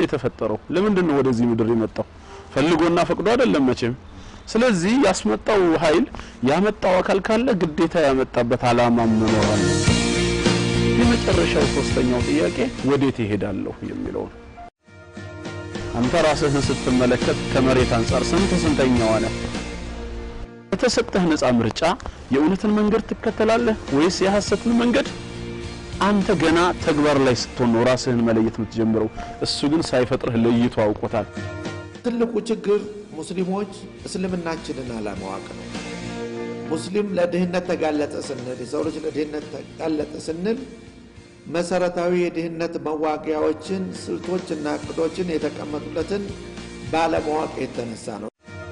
የተፈጠረው? ለምንድን ነው ወደዚህ ምድር የመጣው? ፈልጎና ፈቅዶ አይደለም መቼም። ስለዚህ ያስመጣው ኃይል ያመጣው አካል ካለ ግዴታ ያመጣበት አላማ መኖር አለ። የመጨረሻው ሶስተኛው ጥያቄ ወዴት ይሄዳለሁ የሚለው ነው። አንተ ራስህን ስትመለከት ከመሬት አንጻር ስንት ስንተኛው አለ የተሰጠህ ነፃ ምርጫ የእውነትን መንገድ ትከተላለህ ወይስ የሐሰትን መንገድ? አንተ ገና ተግባር ላይ ስትሆን ነው ራስህን መለየት የምትጀምረው። እሱ ግን ሳይፈጥርህ ለይቶ አውቆታል። ትልቁ ችግር ሙስሊሞች እስልምናችንን አለማወቅ ነው። ሙስሊም ለድህነት ተጋለጠ ስንል የሰው ልጅ ለድህነት ተጋለጠ ስንል መሰረታዊ የድህነት መዋጊያዎችን ስልቶችና እቅዶችን የተቀመጡለትን ባለማወቅ የተነሳ ነው።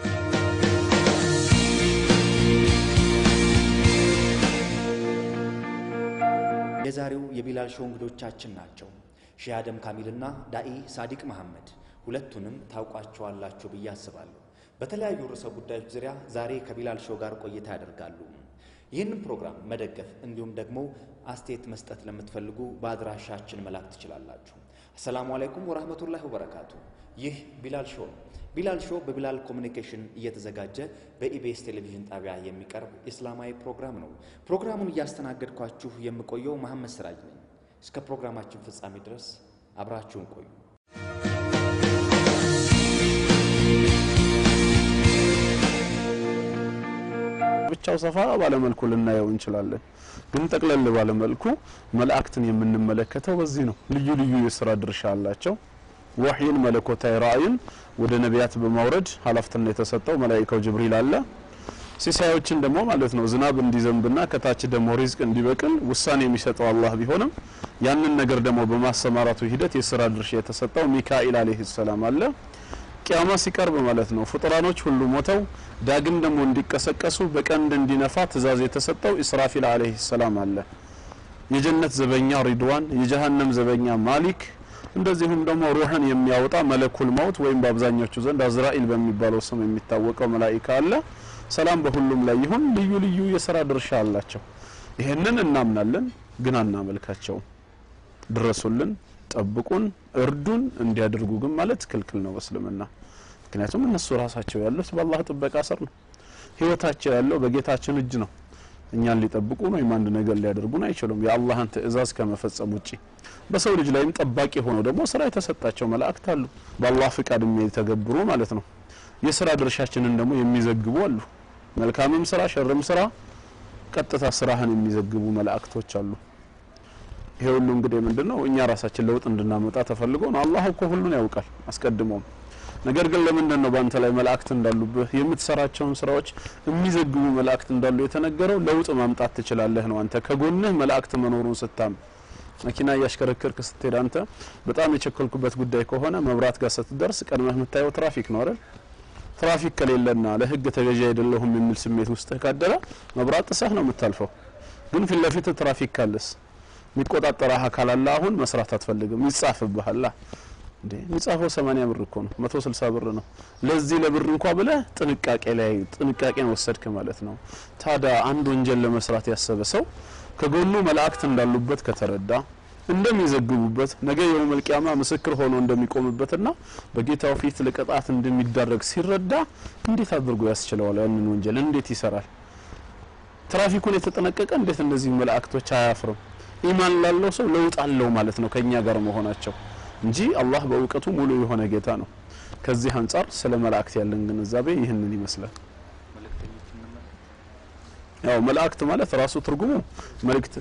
የዛሬው የቢላል ሾው እንግዶቻችን ናቸው። ሼህ አደም ካሚልና ዳኢ ሳዲቅ መሐመድ። ሁለቱንም ታውቋቸዋላችሁ ብዬ አስባለሁ። በተለያዩ ርዕሰ ጉዳዮች ዙሪያ ዛሬ ከቢላል ሾው ጋር ቆይታ ያደርጋሉ። ይህንን ፕሮግራም መደገፍ እንዲሁም ደግሞ አስተያየት መስጠት ለምትፈልጉ በአድራሻችን መላክ ትችላላችሁ። አሰላሙ አለይኩም ወራህመቱላሂ ወበረካቱ። ይህ ቢላል ሾው ነው። ቢላል ሾው በቢላል ኮሚኒኬሽን እየተዘጋጀ በኢቢኤስ ቴሌቪዥን ጣቢያ የሚቀርብ ኢስላማዊ ፕሮግራም ነው። ፕሮግራሙን እያስተናገድኳችሁ የምቆየው መሐመድ ስራጅ ነኝ። እስከ ፕሮግራማችን ፍጻሜ ድረስ አብራችሁን ቆዩ። ብቻው ሰፋ ባለመልኩ ልናየው እንችላለን። ግን ጠቅለል ባለመልኩ መላእክትን የምንመለከተው በዚህ ነው። ልዩ ልዩ የስራ ድርሻ አላቸው። ወህይን መለኮታዊ ራእይን ወደ ነቢያት በማውረድ ኃላፊነት የተሰጠው መላኢካው ጅብሪል አለ። ሲሳዮችን ደግሞ ማለት ነው ዝናብ እንዲዘንብና ከታች ደግሞ ሪዝቅ እንዲበቅል ውሳኔ የሚሰጠው አላህ ቢሆንም ያንን ነገር ደግሞ በማሰማራቱ ሂደት የስራ ድርሻ የተሰጠው ሚካኤል አለይሂ ሰላም አለ። ቂያማ ሲቀርብ ማለት ነው ፍጡራኖች ሁሉ ሞተው ዳግም ደግሞ እንዲቀሰቀሱ በቀንድ እንዲነፋ ትእዛዝ የተሰጠው ኢስራፊል አለይሂ ሰላም አለ። የጀነት ዘበኛ ሪድዋን፣ የጀሃነም ዘበኛ ማሊክ እንደዚሁም ደግሞ ሩህን የሚያወጣ መለኩል መውት ወይም በአብዛኞቹ ዘንድ አዝራኢል በሚባለው ስም የሚታወቀው መላኢካ አለ። ሰላም በሁሉም ላይ ይሁን። ልዩ ልዩ የስራ ድርሻ አላቸው። ይሄንን እናምናለን፣ ግን አናመልካቸውም። ድረሱልን፣ ጠብቁን፣ እርዱን እንዲያደርጉ ግን ማለት ክልክል ነው በእስልምና። ምክንያቱም እነሱ ራሳቸው ያሉት በአላህ ጥበቃ ስር ነው። ህይወታቸው ያለው በጌታችን እጅ ነው። እኛን ሊጠብቁን ወይም አንድ ነገር ሊያደርጉን አይችሉም የአላህን ትእዛዝ ከመፈጸም ውጪ። በሰው ልጅ ላይም ጠባቂ ሆነው ደግሞ ስራ የተሰጣቸው መላእክት አሉ፣ በአላህ ፍቃድ የሚተገብሩ ማለት ነው። የስራ ድርሻችንን ደግሞ የሚዘግቡ አሉ። መልካምም ስራ ሸርም ስራ ቀጥታ ስራህን የሚዘግቡ መላእክቶች አሉ። ይሄ ሁሉ እንግዲህ ምንድነው እኛ ራሳችን ለውጥ እንድናመጣ ተፈልጎ ነው። አላህ እኮ ሁሉን ያውቃል አስቀድሞም። ነገር ግን ለምንድን ነው በአንተ ላይ መላእክት እንዳሉብህ የምትሰራቸውን ስራዎች የሚዘግቡ መላእክት እንዳሉ የተነገረው? ለውጥ ማምጣት ትችላለህ ነው። አንተ ከጎንህ መላእክት መኖሩን ስታም መኪና እያሽከረከርክ ስትሄድ አንተ በጣም የቸኮልኩበት ጉዳይ ከሆነ መብራት ጋር ስትደርስ ቀድመህ የምታየው ትራፊክ ነው አይደል? ትራፊክ ከሌለና ለህግ ተገዢ አይደለሁም የሚል ስሜት ውስጥህ ካደረ መብራት ጥሰህ ነው የምታልፈው። ግን ፊት ለፊት ትራፊክ ካለስ የሚቆጣጠረህ አካል አለ። አሁን መስራት አትፈልግም፣ ይጻፍብሃል። እንዴ የሚጻፈው 80 ብር እኮ ነው፣ 160 ብር ነው። ለዚህ ለብር እንኳ ብለህ ጥንቃቄ ላይ ጥንቃቄን ወሰድክ ማለት ነው። ታዲያ አንድ ወንጀል ለመስራት ያሰበ ሰው ከጎኑ መላእክት እንዳሉበት ከተረዳ እንደሚዘግቡበት ነገ የውመል ቂያማ ምስክር ሆኖ እንደሚቆምበትና በጌታው ፊት ለቅጣት እንደሚዳረግ ሲረዳ እንዴት አድርጎ ያስችለዋል? ያንን ወንጀል እንዴት ይሰራል? ትራፊኩን የተጠነቀቀ እንዴት እነዚህ መላእክቶች አያፍርም? ኢማን ላለው ሰው ለውጥ አለው ማለት ነው ከኛ ጋር መሆናቸው እንጂ አላህ በእውቀቱ ሙሉ የሆነ ጌታ ነው። ከዚህ አንጻር ስለ መላእክት ያለን ግንዛቤ ይህንን ይመስላል። ያው መላእክት ማለት ራሱ ትርጉሙ መልእክት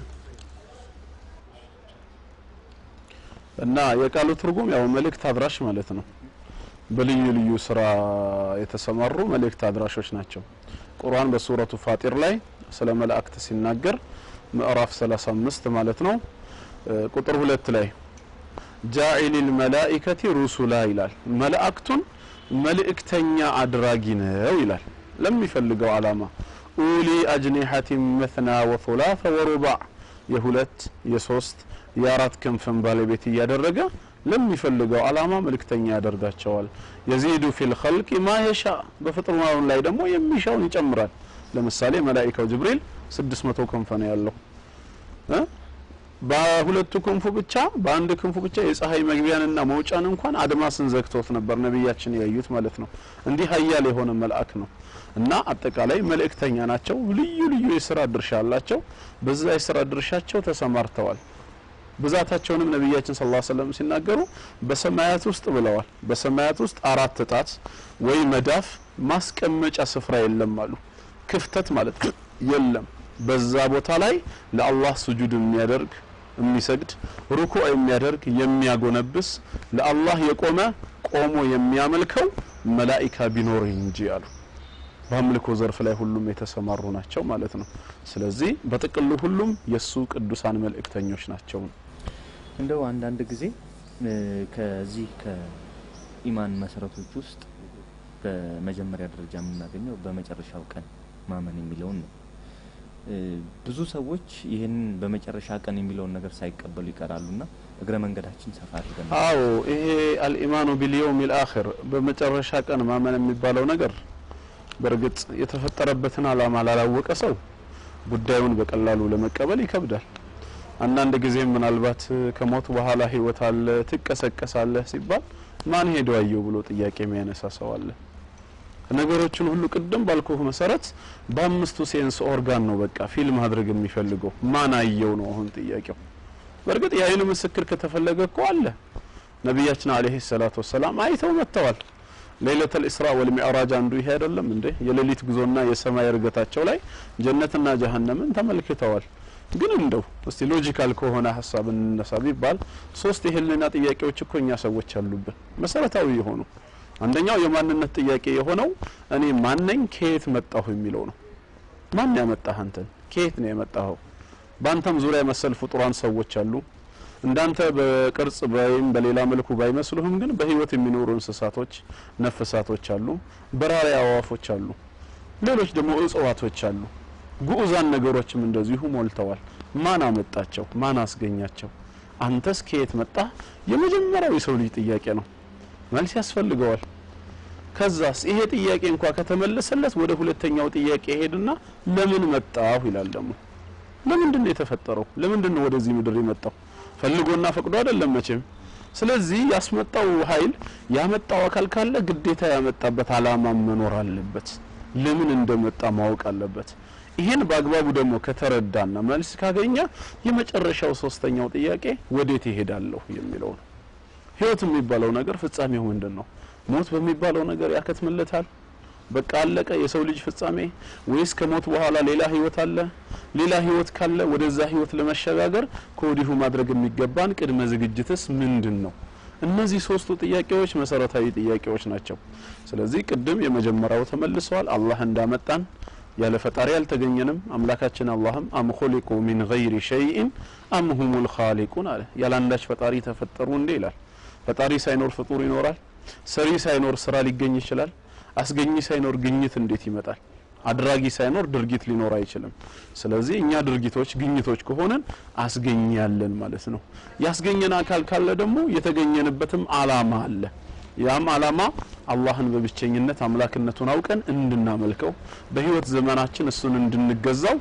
እና የቃሉ ትርጉም ያው መልእክት አድራሽ ማለት ነው። በልዩ ልዩ ስራ የተሰማሩ መልእክት አድራሾች ናቸው። ቁርአን በሱረቱ ፋጢር ላይ ስለ መላእክት ሲናገር ምዕራፍ 35 ማለት ነው ቁጥር ሁለት ላይ ጃኢሊል መላኢከቲ ሩሱላ ይላል። መላእክቱን መልእክተኛ አድራጊ ነው ይላል። ለሚፈልገው አላማ ኡሊ አጅኒሐቲን መትና ወثላث ወሩባዕ የሁለት የሶስት የአራት ክንፍን ባለቤት እያደረገ ለሚፈልገው አላማ መልእክተኛ ያደርጋቸዋል። የዚዱ ፊል ኸልቂ ማ የሻ በፍጥረናውን ላይ ደግሞ የሚሻውን ይጨምራል። ለምሳሌ መላኢካው ጅብሪል 600 ክንፍ ነው ያለው እ በሁለቱ ክንፉ ብቻ በአንድ ክንፉ ብቻ የፀሐይ መግቢያንና መውጫን እንኳን አድማስን ዘግቶት ነበር ነቢያችን ያዩት ማለት ነው። እንዲህ ሀያል የሆነ መልአክ ነው እና አጠቃላይ መልእክተኛ ናቸው። ልዩ ልዩ የስራ ድርሻ አላቸው። በዛ የስራ ድርሻቸው ተሰማርተዋል። ብዛታቸውንም ነቢያችን ሰለላሁ ዐለይሂ ወሰለም ሲናገሩ በሰማያት ውስጥ ብለዋል። በሰማያት ውስጥ አራት ጣት ወይ መዳፍ ማስቀመጫ ስፍራ የለም አሉ። ክፍተት ማለት ነው የለም። በዛ ቦታ ላይ ለአላህ ስጁድ የሚያደርግ የሚሰግድ ሩኩዕ የሚያደርግ የሚያጎነብስ ለአላህ የቆመ ቆሞ የሚያመልከው መላኢካ ቢኖር እንጂ አሉ። በአምልኮ ዘርፍ ላይ ሁሉም የተሰማሩ ናቸው ማለት ነው። ስለዚህ በጥቅሉ ሁሉም የሱ ቅዱሳን መልእክተኞች ናቸው። እንደው አንዳንድ ጊዜ እ ከዚህ ከኢማን መሰረቶች ውስጥ በመጀመሪያ ደረጃ የምናገኘው በመጨረሻው ቀን ማመን የሚለውን ነው። እ ብዙ ሰዎች ይህንን በመጨረሻ ቀን የሚለውን ነገር ሳይቀበሉ ይቀራሉና እግረ መንገዳችን ሰፋ አድርገን አዎ ይሄ አልኢማኑ ቢልየውም ልአኽር በመጨረሻ ቀን ማመን የሚባለው ነገር በእርግጥ የተፈጠረበትን ዓላማ ላላወቀ ሰው ጉዳዩን በቀላሉ ለመቀበል ይከብዳል። አንዳንድ ጊዜም ምናልባት ከሞት በኋላ ህይወት አለ ትቀሰቀሳለህ ሲባል ማን ሄዶ አየው ብሎ ጥያቄ የሚያነሳ ሰው አለ። ነገሮችን ሁሉ ቅድም ባልኩህ መሰረት በአምስቱ ሴንስ ኦርጋን ነው በቃ ፊልም ማድረግ የሚፈልገው ማን አየው ነው አሁን ጥያቄው። በእርግጥ የአይን ምስክር ከተፈለገ እኮ አለ። ነቢያችን አለይሂ ሰላቱ ወሰላም አይተው መጥተዋል። ሌሊተል ኢስራ ወል ሚዕራጅ አንዱ ይሄ አይደለም እንዴ? የሌሊት ጉዞና የሰማይ እርገታቸው ላይ ጀነትና ጀሀነምን ተመልክተዋል። ግን እንደው እስቲ ሎጂካል ከሆነ ሀሳብ እንነሳ ቢባል ሶስት የህልና ጥያቄዎች እኮ እኛ ሰዎች አሉብን መሰረታዊ የሆኑ አንደኛው የማንነት ጥያቄ የሆነው እኔ ማነኝ ከየት መጣሁ የሚለው ነው። ማን ያመጣህ አንተን? ከየት ነው የመጣኸው? በአንተም ዙሪያ መሰል ፍጡራን ሰዎች አሉ። እንዳንተ በቅርጽ ወይም በሌላ መልኩ ባይመስሉህም ግን በህይወት የሚኖሩ እንስሳቶች፣ ነፍሳቶች አሉ። በራሪ አዋፎች አሉ። ሌሎች ደግሞ እጽዋቶች አሉ። ጉዑዛን ነገሮችም እንደዚሁ ሞልተዋል። ማን አመጣቸው? ማን አስገኛቸው? አንተስ ከየት መጣህ? የመጀመሪያው የሰው ልጅ ጥያቄ ነው። መልስ ያስፈልገዋል። ከዛስ ይሄ ጥያቄ እንኳ ከተመለሰለት ወደ ሁለተኛው ጥያቄ ሄድና ለምን መጣሁ ይላል። ደግሞ ለምንድን ነው የተፈጠረው? ለምንድን ነው ወደዚህ ምድር የመጣው? ፈልጎና ፈቅዶ አይደለም መቼም። ስለዚህ ያስመጣው ኃይል ያመጣው አካል ካለ ግዴታ ያመጣበት አላማ መኖር አለበት። ለምን እንደመጣ ማወቅ አለበት። ይሄን በአግባቡ ደግሞ ከተረዳና መልስ ካገኘ የመጨረሻው ሶስተኛው ጥያቄ ወዴት ይሄዳለሁ የሚለው ነው። ህይወት የሚባለው ነገር ፍጻሜው ምንድን ነው? ሞት በሚባለው ነገር ያከትምለታል? በቃ አለቀ የሰው ልጅ ፍጻሜ? ወይስ ከሞት በኋላ ሌላ ህይወት አለ? ሌላ ህይወት ካለ ወደዛ ህይወት ለመሸጋገር ከወዲሁ ማድረግ የሚገባን ቅድመ ዝግጅትስ ምንድን ነው? እነዚህ ሶስቱ ጥያቄዎች መሰረታዊ ጥያቄዎች ናቸው። ስለዚህ ቅድም የመጀመሪያው ተመልሰዋል። አላህ እንዳመጣን ያለ ፈጣሪ አልተገኘንም። አምላካችን አላህም አም ኹሊቁ ሚን ገይሪ ሸይኢን አም ሁሙል ኻሊቁን አለ። ያለ አንዳች ፈጣሪ ተፈጠሩ እንዴ ይላል። ፈጣሪ ሳይኖር ፍጡር ይኖራል? ሰሪ ሳይኖር ስራ ሊገኝ ይችላል? አስገኝ ሳይኖር ግኝት እንዴት ይመጣል? አድራጊ ሳይኖር ድርጊት ሊኖር አይችልም። ስለዚህ እኛ ድርጊቶች ግኝቶች ከሆነን አስገኝ ያለን ማለት ነው። ያስገኘን አካል ካለ ደግሞ የተገኘንበትም አላማ አለ። ያም አላማ አላህን በብቸኝነት አምላክነቱን አውቀን እንድናመልከው በህይወት ዘመናችን እሱን እንድንገዛው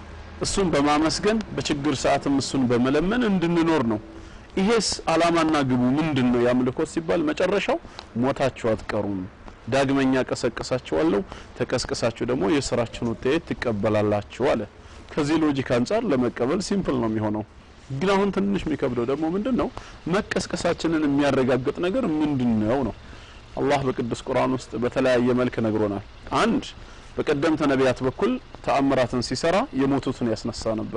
እሱን በማመስገን በችግር ሰዓትም እሱን በመለመን እንድንኖር ነው። ይሄስ አላማና ግቡ ምንድን ነው? ያምልኮት ሲባል መጨረሻው ሞታችሁ አትቀሩም፣ ዳግመኛ ቀሰቅሳችኋለሁ፣ ተቀስቅሳችሁ ደግሞ የስራችሁን ውጤት ትቀበላላችሁ አለ። ከዚህ ሎጂክ አንጻር ለመቀበል ሲምፕል ነው የሚሆነው። ግን አሁን ትንሽ የሚከብደው ደግሞ ምንድን ነው? መቀስቀሳችንን የሚያረጋግጥ ነገር ምንድን ነው ነው? አላህ በቅዱስ ቁርአን ውስጥ በተለያየ መልክ ነግሮናል። አንድ በቀደምት ነቢያት በኩል ተአምራትን ሲሰራ የሞቱትን ያስነሳ ነበረ።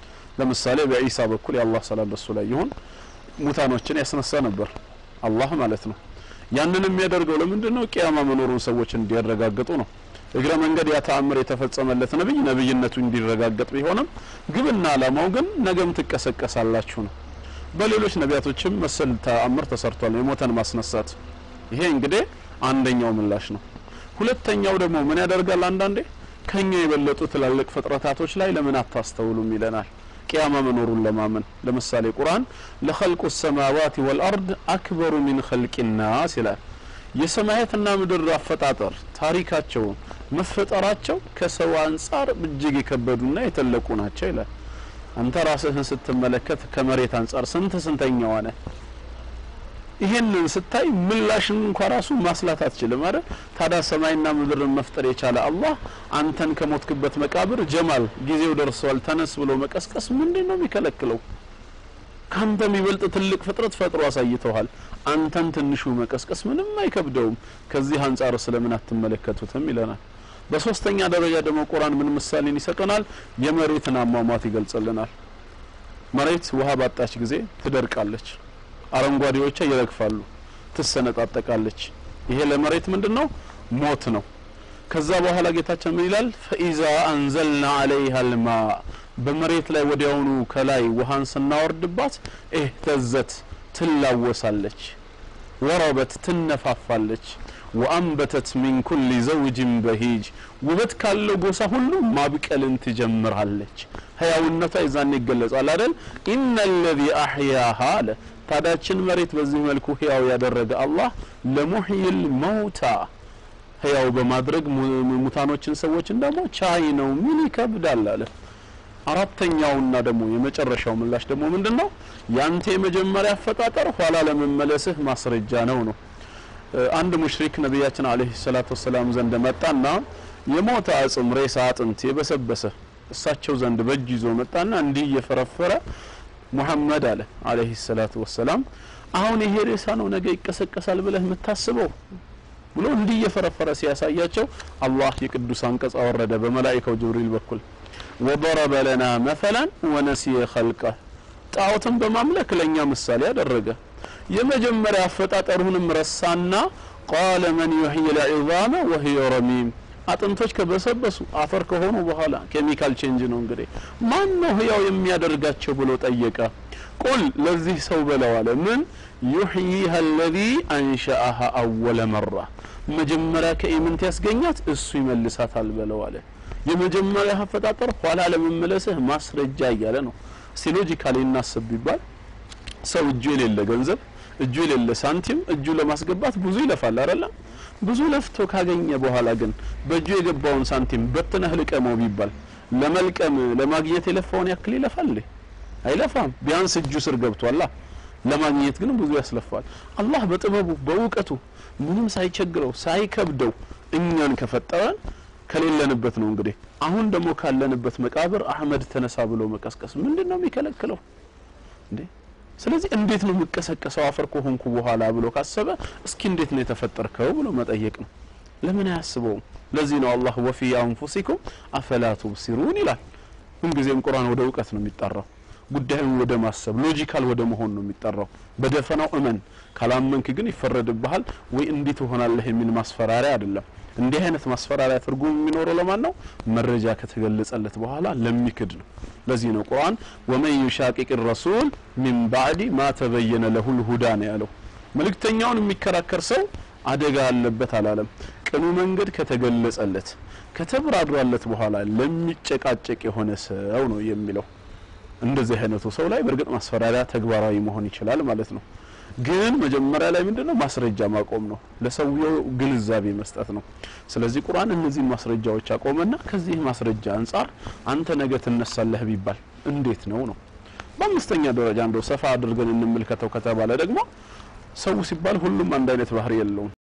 ለምሳሌ በኢሳ በኩል የአላህ ሰላም በሱ ላይ ይሁን ሙታኖችን ያስነሳ ነበር አላህ ማለት ነው። ያንን የሚያደርገው ለምንድን ነው? ቅያማ መኖሩን ሰዎች እንዲያረጋግጡ ነው። እግረ መንገድ ያ ተአምር የተፈጸመለት ነብይ ነብይነቱ እንዲረጋገጥ ቢሆንም ግብና አላማው ግን ነገም ትቀሰቀሳላችሁ ነው። በሌሎች ነቢያቶችም መሰል ተአምር ተሰርቷል፣ የሞተን ማስነሳት። ይሄ እንግዲህ አንደኛው ምላሽ ነው። ሁለተኛው ደግሞ ምን ያደርጋል? አንዳንዴ ከኛ የበለጡ ትላልቅ ፍጥረታቶች ላይ ለምን አታስተውሉም ይለናል። ቅያማ መኖሩን ለማመን ለምሳሌ ቁርአን ለኸልቁ ሰማዋት ወልአርድ አክበሩ ሚን ኸልቂ ናስ ይላል። የሰማያትና ምድር አፈጣጠር ታሪካቸውን መፈጠራቸው ከሰው አንጻር እጅግ የከበዱና የተለቁ ናቸው ይላል። አንተ ራስህን ስትመለከት ከመሬት አንጻር ስንት ስንተኛ ሆነ? ይሄንን ስታይ ምላሽን እንኳ ራሱ ማስላት አትችልም አይደል? ታዲያ ሰማይና ምድርን መፍጠር የቻለ አላህ አንተን ከሞትክበት መቃብር ጀማል ጊዜው ደርሷል ተነስ ብሎ መቀስቀስ ምንድን ነው የሚከለክለው? ካንተ የሚበልጥ ትልቅ ፍጥረት ፈጥሮ አሳይተዋል። አንተን ትንሹ መቀስቀስ ምንም አይከብደውም። ከዚህ አንጻር ስለምን አትመለከቱትም ይለናል። በሶስተኛ ደረጃ ደግሞ ቁርአን ምን ምሳሌን ይሰጠናል? የመሬትን አሟሟት ይገልጽልናል። መሬት ውሃ ባጣች ጊዜ ትደርቃለች፣ አረንጓዴዎቿ ይረግፋሉ፣ ትሰነጣጠቃለች። ይሄ ለመሬት ምንድን ነው? ሞት ነው። ከዛ በኋላ ጌታችን ምን ይላል? ፈኢዛ አንዘልና አለይሃ ልማ በመሬት ላይ ወዲያውኑ ከላይ ውሃን ስናወርድባት እህተዘት ትላወሳለች፣ ወረበት ትነፋፋለች፣ ወአንበተት ሚን ኩሊ ዘውጅን በሂጅ ውበት ካለው ጎሳ ሁሉ ማብቀልን ትጀምራለች። ህያውነቷ ይዛን ይገለጻል አይደል? ኢነ ለዚ አሕያሃ አለ ታዳችን መሬት በዚህ መልኩ ህያው ያደረገ አላህ ለሙሕይል መውታ ህያው በማድረግ ሙታኖችን ሰዎችን ደግሞ ቻይ ነው። ምን ይከብዳል አለ። አራተኛውና ደግሞ የመጨረሻው ምላሽ ደግሞ ምንድን ነው? ያንተ የመጀመሪያ አፈጣጠር ኋላ ለመመለስህ ማስረጃ ነው ነው። አንድ ሙሽሪክ ነቢያችን አለይሂ ሰላቱ ወሰላም ዘንድ መጣና የሞተ አጽም ሬሳ አጥንት የበሰበሰ እሳቸው ዘንድ በእጅ ይዞ መጣና እንዲህ እየፈረፈረ ሙሐመድ አለ አለይሂ ሰላቱ ወሰላም አሁን ይሄ ሬሳ ነው ነገ ይቀሰቀሳል ብለህ የምታስበው ብሎ እንዲህ እየፈረፈረ ሲያሳያቸው አላህ የቅዱስ አንቀጽ አወረደ በመላኢካው ጅብሪል በኩል ወضረበ ለና መሰላን ወነሲየ ኸልቀ ጣዖትን በማምለክ ለእኛ ምሳሌ ያደረገ የመጀመሪያ አፈጣጠሩንም ረሳና ቃለ መን ዩሕይ ልዒዛመ ወህየ ረሚም አጥንቶች ከበሰበሱ አፈር ከሆኑ በኋላ ኬሚካል ቼንጅ ነው እንግዲህ ማን ነው ህያው የሚያደርጋቸው ብሎ ጠየቀ ቁል ለዚህ ሰው በለው አለ ምን ዩሕይሃ አለዚ አንሸአሃ አወለ መራ መጀመሪያ ከኢምንት ያስገኛት እሱ ይመልሳታል በለው አለ የመጀመሪያ አፈጣጠር ኋላ ለመመለስህ ማስረጃ እያለ ነው እስቲ ሎጂካሊ እናስብ ቢባል ሰው እጁ የሌለ ገንዘብ እጁ የሌለ ሳንቲም እጁ ለማስገባት ብዙ ይለፋል አይደለም ብዙ ለፍቶ ካገኘ በኋላ ግን በእጁ የገባውን ሳንቲም በትነህ ልቀመው ቢባል ለመልቀም ለማግኘት የለፋውን ያክል ይለፋል እንዴ አይለፋም ቢያንስ እጁ ስር ገብቷላ ለማግኘት ግን ብዙ ያስለፋል አላህ በጥበቡ በእውቀቱ ምንም ሳይቸግረው ሳይከብደው እኛን ከፈጠረን ከሌለንበት ነው እንግዲህ አሁን ደግሞ ካለንበት መቃብር አህመድ ተነሳ ብሎ መቀስቀስ ምንድን ነው የሚከለክለው እንዴ ስለዚህ እንዴት ነው የምቀሰቀሰው አፈር ከሆንኩ በኋላ ብሎ ካሰበ እስኪ እንዴት ነው የተፈጠርከው ብሎ መጠየቅ ነው ለምን አያስበውም ለዚህ ነው አላህ ወፊ አንፉሲኩም አፈላ ቱብሲሩን ይላል ሁልጊዜም ቁርአን ወደ እውቀት ነው የሚጠራው ጉዳዩን ወደ ማሰብ ሎጂካል ወደ መሆን ነው የሚጠራው በደፈናው እመን ካላመንክ ግን ይፈረድብሃል ወይ እንዴት ትሆናለህ የሚል ማስፈራሪያ አይደለም እንዲህ አይነት ማስፈራሪያ ትርጉም የሚኖረው ለማን ነው መረጃ ከተገለጸለት በኋላ ለሚክድ ነው ለዚህ ነው ቁርአን ወመን ዩሻቂቅ ረሱል ሚን ባዕዲ ማ ተበየነ ለሁል ሁዳ ነው ያለው መልእክተኛውን የሚከራከር ሰው አደጋ አለበት አላለም ቅኑ መንገድ ከተገለጸለት ከተብራራለት በኋላ ለሚጨቃጨቅ የሆነ ሰው ነው የሚለው እንደዚህ አይነቱ ሰው ላይ በእርግጥ ማስፈራሪያ ተግባራዊ መሆን ይችላል ማለት ነው ግን መጀመሪያ ላይ ምንድነው ማስረጃ ማቆም ነው ለሰውየው ግንዛቤ መስጠት ነው ስለዚህ ቁርአን እነዚህን ማስረጃዎች አቆመና ከዚህ ማስረጃ አንጻር አንተ ነገ ትነሳለህ ቢባል እንዴት ነው ነው በአምስተኛ ደረጃ እንደው ሰፋ አድርገን እንመልከተው ከተባለ ደግሞ ሰው ሲባል ሁሉም አንድ አይነት ባህሪ የለውም